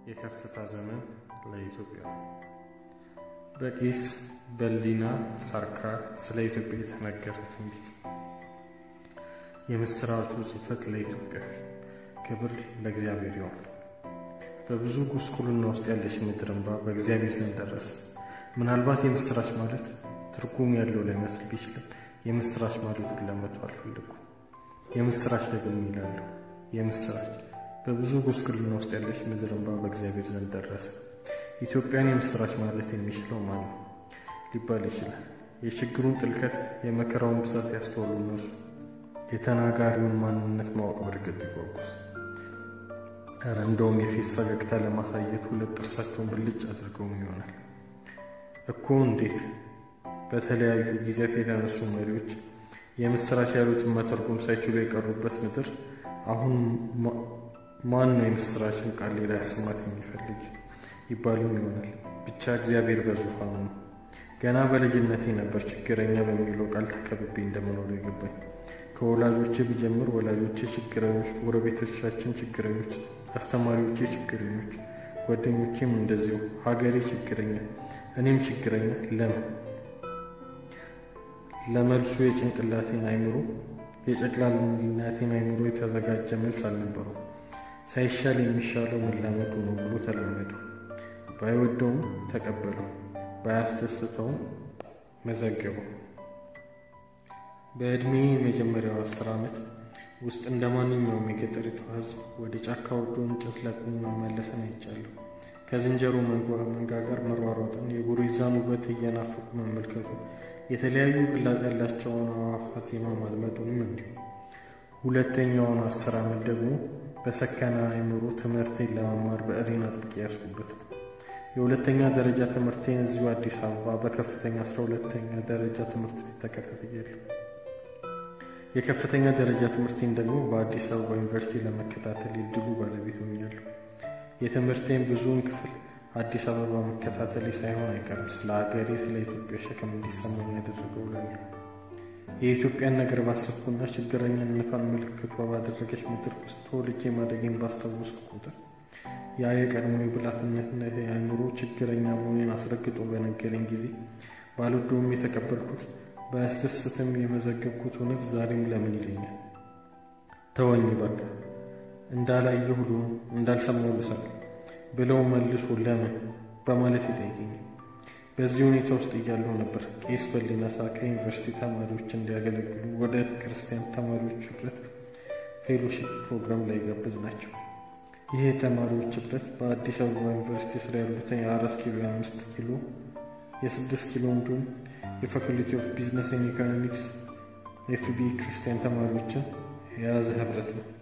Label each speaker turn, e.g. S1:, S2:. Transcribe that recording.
S1: የከፍታ ዘመን ለኢትዮጵያ በቄስ በሊና ሳርካ ስለ ኢትዮጵያ የተነገረ ትንቢት። የምስራቹ ጽሕፈት ለኢትዮጵያ። ክብር ለእግዚአብሔር ይሁን። በብዙ ጉስቁልና ውስጥ ያለች ምድር እንባ በእግዚአብሔር ዘንድ ደረሰ። ምናልባት የምስራች ማለት ትርጉም ያለው ላይመስል ቢችልም የምስራች ማለቱን ለመተው አልፈለኩም። የምስራች ደግሞ ይላለሁ። የምስራች በብዙ ጉስቁልና ውስጥ ያለች ምድር እንባ በእግዚአብሔር ዘንድ ደረሰ። ኢትዮጵያን የምስራች ማለት የሚችለው ማን ነው ሊባል ይችላል። የችግሩን ጥልቀት የመከራውን ብዛት ያስተዋሉ እነሱ የተናጋሪውን ማንነት ማወቅ በእርግጥ ቢጓጉስ ኧረ እንደውም የፌስ ፈገግታ ለማሳየት ሁለት ጥርሳቸውን ብልጭ አድርገውም ይሆናል እኮ። እንዴት በተለያዩ ጊዜያት የተነሱ መሪዎች የምስራች ያሉትን መተርጎም ሳይችሉ የቀሩበት ምድር አሁን ማን ነው የምስራችን ቃል ሌላ ያሰማት የሚፈልግ ይባሉም ይሆናል። ብቻ እግዚአብሔር በዙፋኑ ነው። ገና በልጅነቴ ነበር ችግረኛ በሚለው ቃል ተከብቤ እንደምኖር የገባኝ። ከወላጆቼ ብጀምር ወላጆቼ ችግረኞች፣ ጎረቤቶቻችን ችግረኞች፣ አስተማሪዎቼ ችግረኞች፣ ጓደኞቼም እንደዚሁ፣ ሀገሬ ችግረኛ፣ እኔም ችግረኛ። ለምን ለመልሱ የጭንቅላቴን አይምሮ የጨቅላልነቴን አይምሮ የተዘጋጀ መልስ አልነበረው። ሳይሻል የሚሻለው መላመዱ ነው ብሎ ተላመደው። ባይወደውም ተቀበለው፣ ባያስደስተውም መዘገበው። በዕድሜ የመጀመሪያው አስር ዓመት ውስጥ እንደ ማንኛውም የገጠሪቱ ሕዝብ ወደ ጫካ ወርዶ እንጨት ለቅሞ መመለስን አይቻለሁ። ከዝንጀሮ መንጋ ጋር መሯሯጥን፣ የጉሪዛን ውበት እየናፈቁ መመልከቱ፣ የተለያዩ ቅላጽ ያላቸውን አዕዋፋት ዜማ ማድመጡንም እንዲሁ። ሁለተኛውን አስር ዓመት ደግሞ በሰከነ አእምሮ ትምህርቴን ለመማር በእሬን አጥብቄ ያስኩበት ነው። የሁለተኛ ደረጃ ትምህርቴን እዚሁ አዲስ አበባ በከፍተኛ አስራ ሁለተኛ ደረጃ ትምህርት ቤት ተከታትያለሁ። የከፍተኛ ደረጃ ትምህርቴን ደግሞ በአዲስ አበባ ዩኒቨርሲቲ ለመከታተል የድሉ ባለቤት ሆኛለሁ። የትምህርቴን ብዙውን ክፍል አዲስ አበባ መከታተሌ ሳይሆን አይቀርም ስለ ሀገሬ፣ ስለ ኢትዮጵያ ሸክም እንዲሰማኝ ያደረገው እላለሁ። የኢትዮጵያን ነገር ባሰብኩና ችግረኝነቷን ምልክቷ ባደረገች ምድር ውስጥ ተወልጄ ማደጌን ባስታወስኩ ቁጥር ያ የቀድሞ የብላትነት የአእምሮ ችግረኛ መሆኔን አስረግጦ በነገረኝ ጊዜ ባልወደውም የተቀበልኩት ባያስደስትም የመዘገብኩት እውነት ዛሬም ለምን ይለኛል። ተወኝ በቃ እንዳላየ ሁሉ እንዳልሰማው ልሳል ብለው መልሶ ለምን በማለት ይጠይቀኛል። በዚህ ሁኔታ ውስጥ እያለሁ ነበር ቄስ በሊና ሳርካ ዩኒቨርሲቲ ተማሪዎች እንዲያገለግሉ ወደ ክርስቲያን ተማሪዎች ኅብረት ፌሎሺፕ ፕሮግራም ላይ ጋበዝ ናቸው። ይህ የተማሪዎች ኅብረት በአዲስ አበባ ዩኒቨርሲቲ ስር ያሉትን የአራት ኪሎ የአምስት ኪሎ የስድስት ኪሎ እንዲሁም የፋኩልቲ ኦፍ ቢዝነስ ኤንድ ኢኮኖሚክስ ኤፍቢ ክርስቲያን ተማሪዎችን የያዘ ኅብረት ነው።